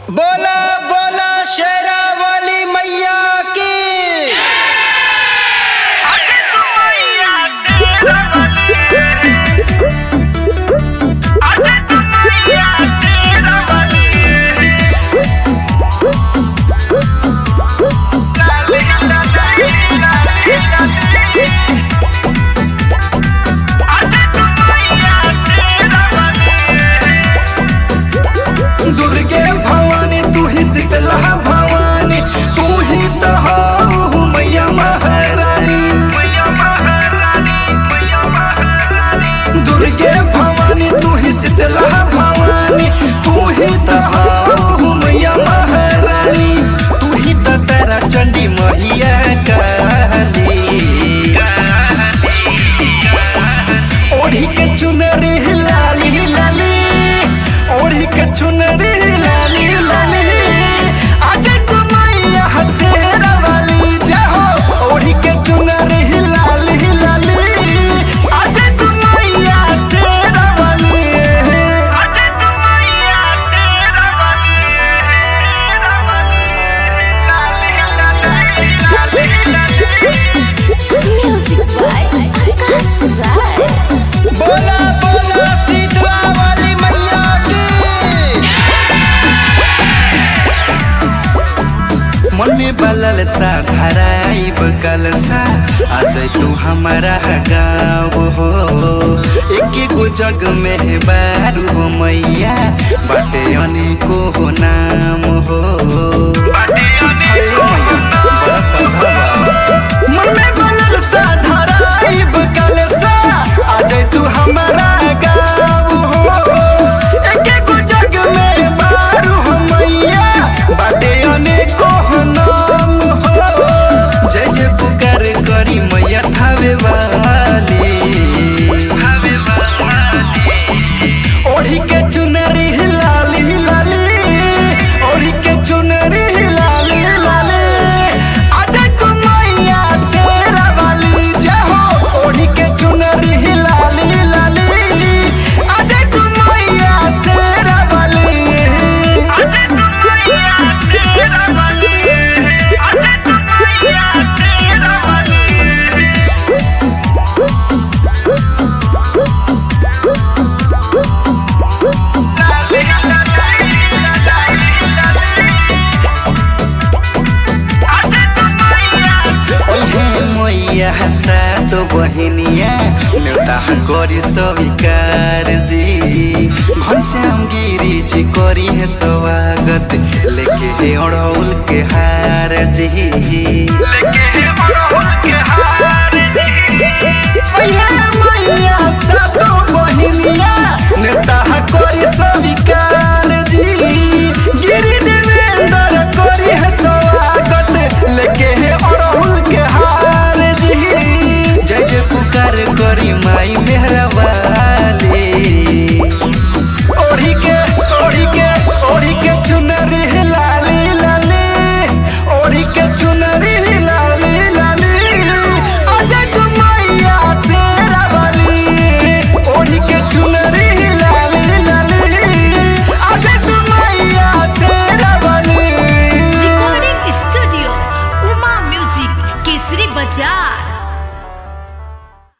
बोला बोला शेरा वाली मैया की दुर्गे भवानी तू ही शीतला भवानी तू ही तो हो मैया महारानी दुर्गे भवानी तू ही शीतला भवानी तू ही तो हो मैया महारानी तू ही तो तेरा चंडी मैया काली ओढ़ी के चुनरी लाली लाली ओढ़ी के चुनरी लाली लाली आज तुम मैया हसेरा वाली जाओ ओढ़ी के चुनरी लाली लाली आज तुम मैया हसेरा वाली Music by Akash Rai. बोला बोला शीतला वाली मैया की मन में बलल सा धराइब कलसा आज तू हमारा गाँव हो एक गो जग में बारू हो मैया बाटे अनेको हो नाम हो अरे मैया, बड़ा सभावा। मन में बलल सा धराइब कलसा आज तू हमारा गाँव हो एक गो जग में बारू हो मैया बाटे अनेको हो नाम हो जय जय पुकार करी मैया थावे वाली ओढ़ी के चुनरी लाली लाली ओढ़ी के चुनरी लाली लाली आज तू मैया शेरा वाली जय हो ओढ़ी के चुनरी लाली लाली आज तू मैया शेरा वाली ओहे मैया सातो बहिनिया नेउता करी स्वीकार जी घनश्याम गिरी जी करी है स्वागत लेके हे अड़ौल के हार जी ओहे मैया सातो बहिनिया नेउता करी